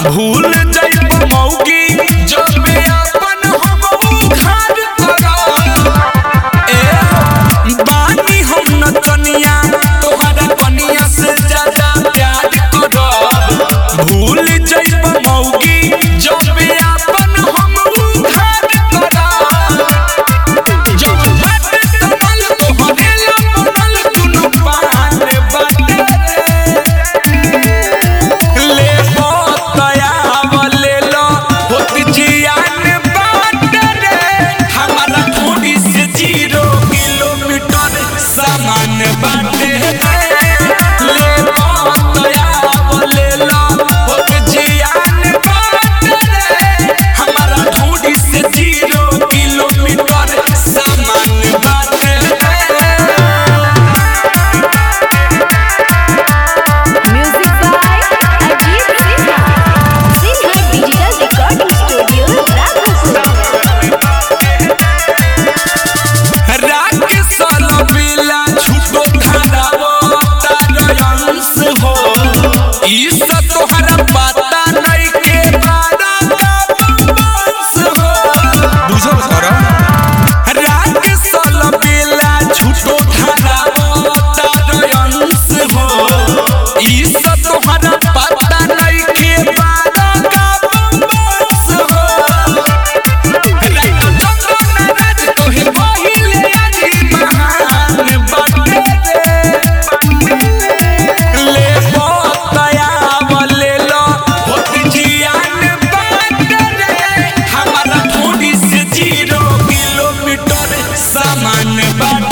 भूल जाइब मौगी जब अपन हम उखाड़ करब ए बानी हम नचनिया तोहरा कनिया से ज्यादा प्यार करब भूल जाइब मौगी जब अपन हम उखाड़ करब जब बात कमल तोहरे ला बनल दुनु पान बाटे ले तया ले लो होत जियान बाट रे हमारा थोड़ी से जीरो किलोमीटर सामान बाटे ले तया ले लो होत जियान बाट रे हमारा थोड़ी से जीरो किलोमीटर सामान बाटे Music by Ajit Sinha. Sinha Digital Recording Studio, Raghupur. राग सलबिला छुटो धारावो तार अंश हो ई सब तोहरा पता नहीं के बारा का बंश हो बुझल कर राग सलबिला छुटो धारावो तार अंश हो ई सब तोहरा पता नहीं के बारा का बंश हो सामान बाट